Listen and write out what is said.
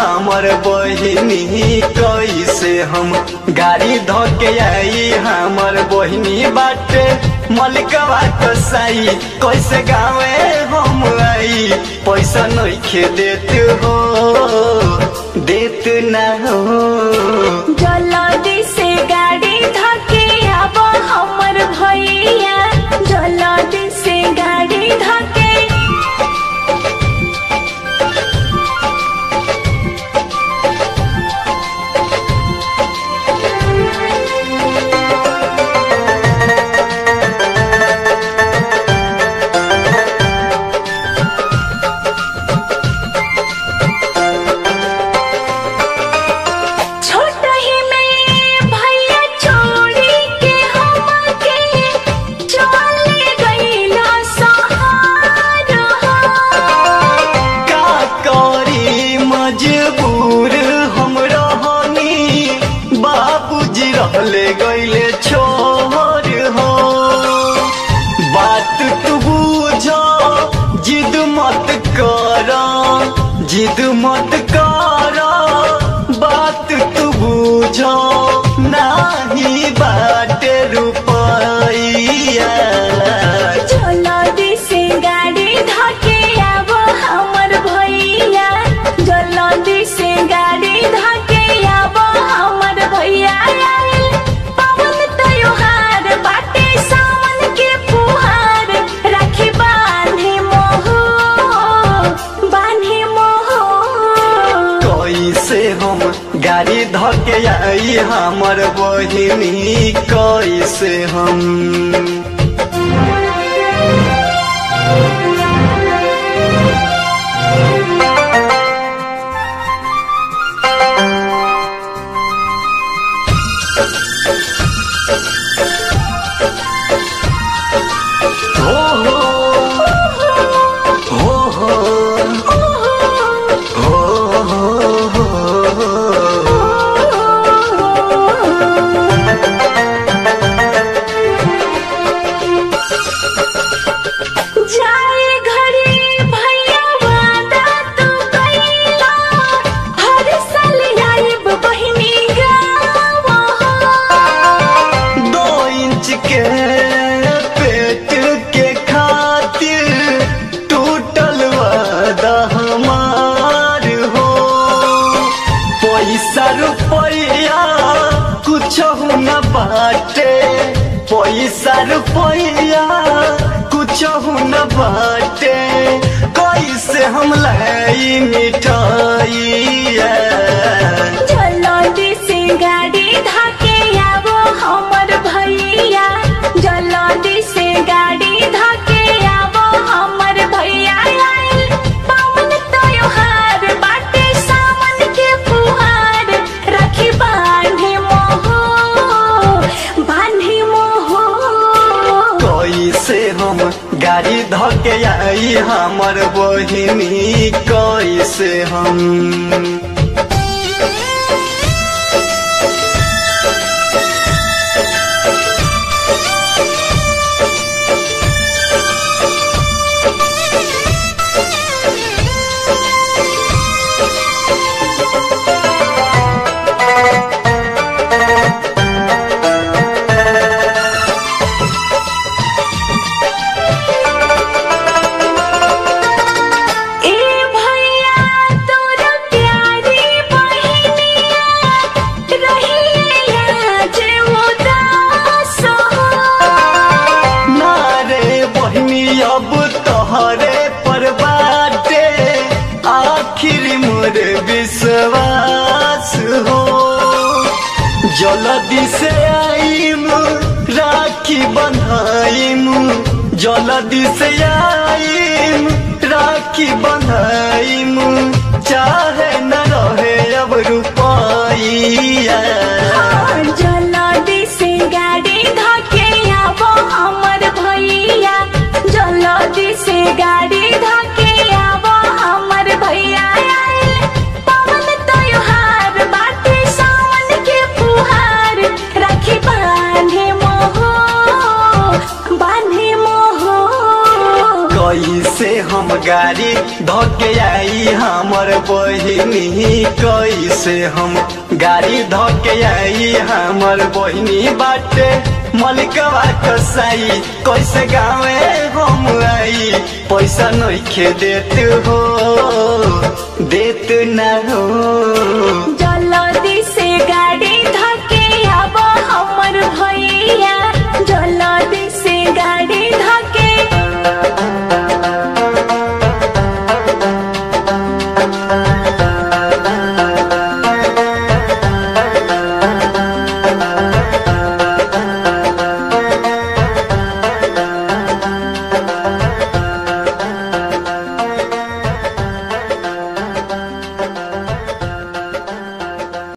हमर बहिनी कैसे हम गाड़ी धोके आई हमर बहिनी बाटे मलिकवा कसाई कैसे गावे हम आई पैसा नइखे देत हो देत ना हो जल्दी से गाड़ी धके आब हमर भैया जल्दी से गाड़ी धके छोट ही में भैया छोड़ी के हमके चले गईला सहार का करी मजबूर हम रहनी बाबूजी रहले गईले छोर हो बात तू बुझ जिद मत कर जिद मत कर बात तू बुझ नाही बाटे रुपैया जल्दी से गाड़ी धके आब हमर भैया जल्दी से गाड़ी धके आब हमर भैया आइल पवन त्योहार बाटे सावन के फुहार राखी बांधे मोह बांधे मोह कैसे हम गाड़ी धके आई हमर बहिनी कैसे हम हो हो हो हो हो हो जाए घरे भैया वादा तू कइला हर साल आइब बहिनी गाँव दो इंच के पेट के खातिर टूटल वादा हमार हो पैसा रुपया कुछ न बाटे पैसा रुपया कुछ न बाटे कैसे हम लाई मिठाइया जल्दी से गाड़ी धके आबो हमर भैया जल्दी से गाड़ी धके आबो हमर भैया आइल पावन त्योहार बाटे सावन के फुहार राखी बांधे मोह बांधे मोह कैसे हम गाड़ी धके आई हमर बहिनी कैसे हम ए भैया तोर प्यारी बहिनिया रहिए आज उदास हो ना रे बहिनी अब तोहरे पर बाटे आखिर मोर विश्वास हो जल्दी से आईम राखी बंधाइम जल्दी से आईम राखी बंधाइम चाहे न रहे अब रुपया जल्दी से गाड़ी धके आबो हमर भैया जल्दी से गाड़ी धके आबो हमर भैया आइल पवन त्योहार बाटे सावन के फुहार राखी बांधे मोह बांधे मोह कैसे हम गाड़ी धोके आई हमर बहिनी कैसे हम गाड़ी धोके आई हमर बहिनी बाटे मलिकवा कसाई कैसे गावे हम आई पैसा नइखे देत हो देत ना हो